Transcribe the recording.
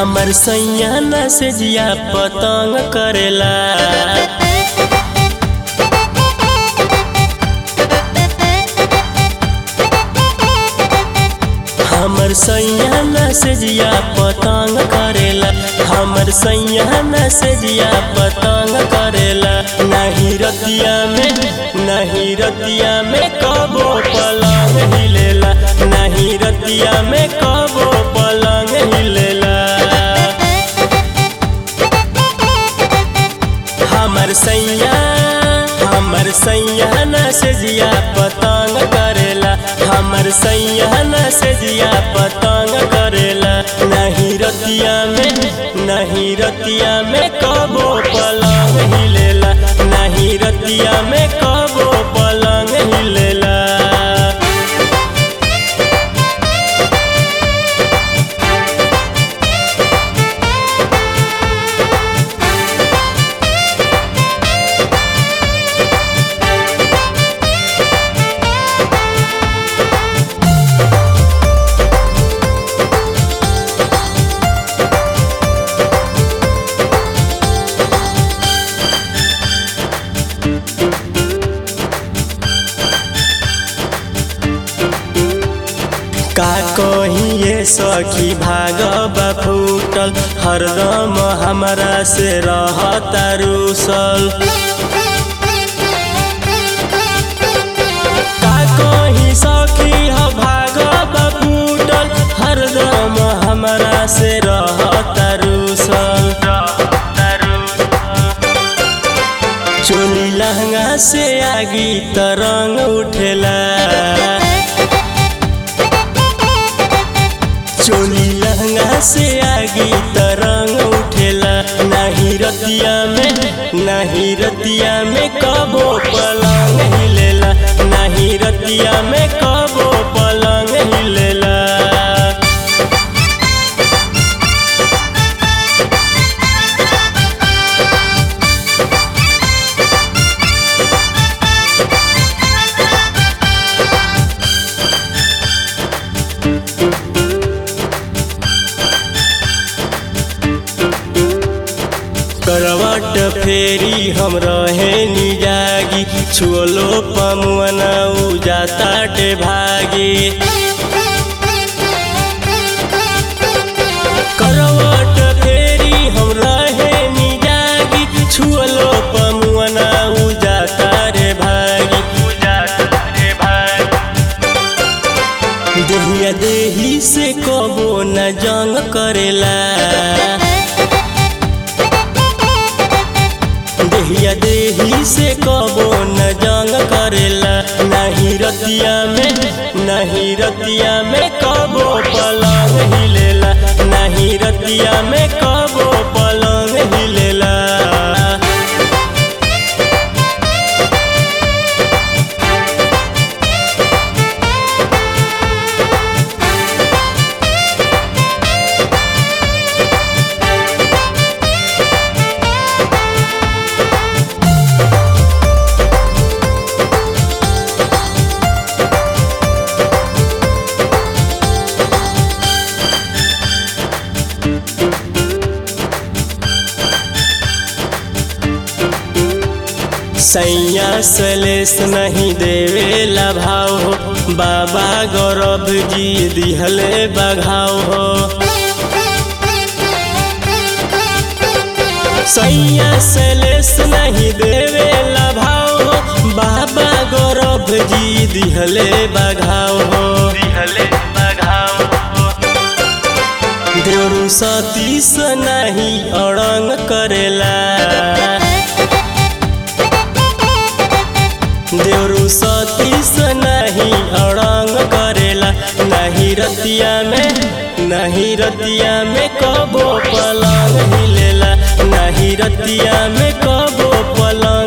हमर सैया न से जिया पतंग करेला हमर सैया न से जिया पतंग करेला हमर सैया न से जिया पतंग करेला नहीं रतिया में नहीं रतिया में कबो पलंग हिलेला नहीं रतिया में कबो पलंग हिलेला हमर सैया हमर सैया न से जिया पतंग करेला हमर सैया न से जिया पतंग करेला नहीं रतिया में नहीं रतिया में कबो पलंग हिलेला नहीं रतिया में कबो पलंग हिलेला का कहीं ये सखी भागबा फूटल हरदम हमरा से रहता रूसल का कहीं सखी ह भागबा फूटल हरदम हमरा से रहता रूसल चोली लहंगा से आगी तरंग उठेला चोली लहंगा से आगी तरंग उठेला नहीं रतिया में नहीं रतिया में कबो पलंग हिलेला नहीं रतिया में कबो पलंग हिलेला करवट फेरी हम रहे निजागी छुअलो पमुआना उ जाता टे भागी करवट फेरी हम रहे निजागी छुअलो पमुआना उ जाता रे भागी उ जाता रे भागी देहिया देही से कबो न जंग करेला देहिया देही से कबो न जंग करेला नहीं रतिया में नहीं रतिया में कबो पलंग हिलेला नहीं रतिया में कबो पलंग हिलेला सैया सलेस नहीं देवेला भाव हो बाबा गौरव जी दिहले बघाव हो सैया सलेस नहीं देवेला भाव हो बाबा गौरव जी दिहले बघाव हो दिहले बघाव हो देवरू सतीस नहीं अड़ंग करेला देवरू सतीस नहीं अड़ंग करेला नहीं रतिया में नहीं रतिया में कबो पलंग हिलेला नहीं रतिया में कबो पलंग